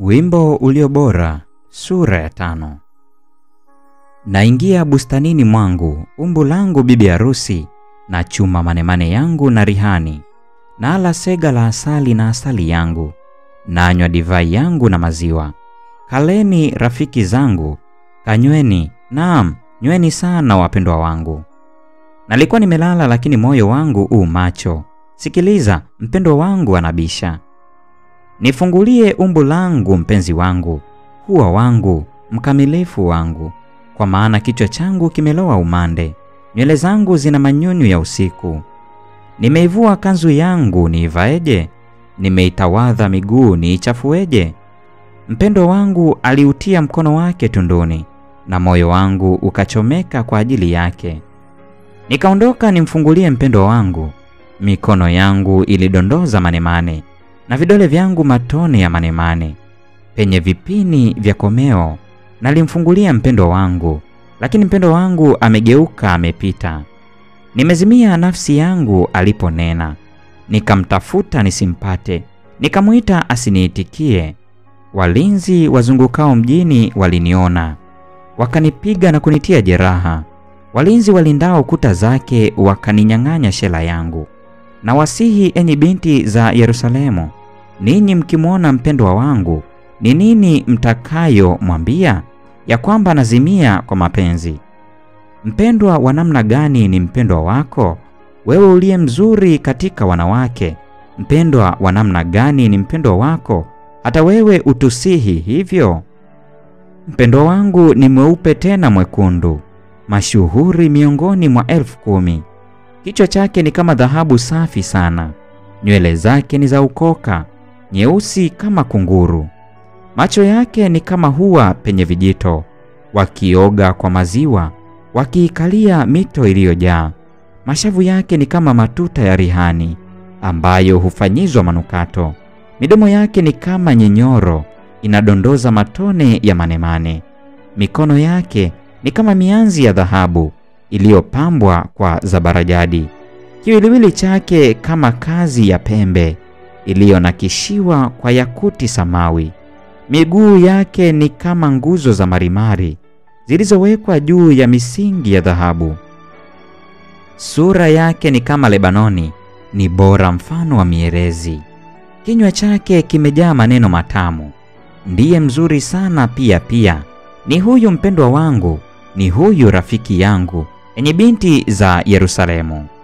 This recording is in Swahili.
Wimbo ulio bora, sura ya tano. Naingia bustanini mwangu, umbu langu bibi harusi, na chuma manemane yangu na rihani, nala sega la asali na asali yangu, nanywa divai yangu na maziwa. Kaleni rafiki zangu, kanyweni, naam, nyweni sana wapendwa wangu. Nalikuwa nimelala, lakini moyo wangu u macho. Sikiliza, mpendwa wangu anabisha. Nifungulie umbu langu, mpenzi wangu, hua wangu, mkamilifu wangu, kwa maana kichwa changu kimelowa umande, nywele zangu zina manyunyu ya usiku. Nimeivua kanzu yangu niivaeje? Nimeitawadha miguu niichafueje? Mpendwa wangu aliutia mkono wake tunduni, na moyo wangu ukachomeka kwa ajili yake. Nikaondoka nimfungulie mpendwa wangu, mikono yangu ilidondoza manemane na vidole vyangu matone ya manemane penye vipini vya komeo. Nalimfungulia mpendwa wangu, lakini mpendwa wangu amegeuka, amepita. Nimezimia nafsi yangu aliponena, nikamtafuta nisimpate, nikamwita asiniitikie. Walinzi wazungukao mjini waliniona, wakanipiga na kunitia jeraha. Walinzi walindao kuta zake wakaninyang'anya shela yangu. Na wasihi enyi binti za Yerusalemu, ninyi mkimwona mpendwa wangu, ni nini mtakayomwambia? Ya kwamba nazimia kwa mapenzi. Mpendwa wa namna gani ni mpendwa wako, wewe uliye mzuri katika wanawake? Mpendwa wa namna gani ni mpendwa wako, hata wewe utusihi hivyo? Mpendwa wangu ni mweupe tena mwekundu, mashuhuri miongoni mwa elfu kumi. Kichwa chake ni kama dhahabu safi sana, nywele zake ni za ukoka, nyeusi kama kunguru. Macho yake ni kama hua penye vijito, wakioga kwa maziwa, wakiikalia mito iliyojaa. Mashavu yake ni kama matuta ya rihani, ambayo hufanyizwa manukato. Midomo yake ni kama nyinyoro, inadondoza matone ya manemane. Mikono yake ni kama mianzi ya dhahabu iliyopambwa kwa zabarajadi. Kiwiliwili chake kama kazi ya pembe iliyonakishiwa kwa yakuti samawi. Miguu yake ni kama nguzo za marimari zilizowekwa juu ya misingi ya dhahabu. Sura yake ni kama Lebanoni, ni bora mfano wa mierezi. Kinywa chake kimejaa maneno matamu. Ndiye mzuri sana pia pia. Ni huyu mpendwa wangu, ni huyu rafiki yangu, enye binti za Yerusalemu.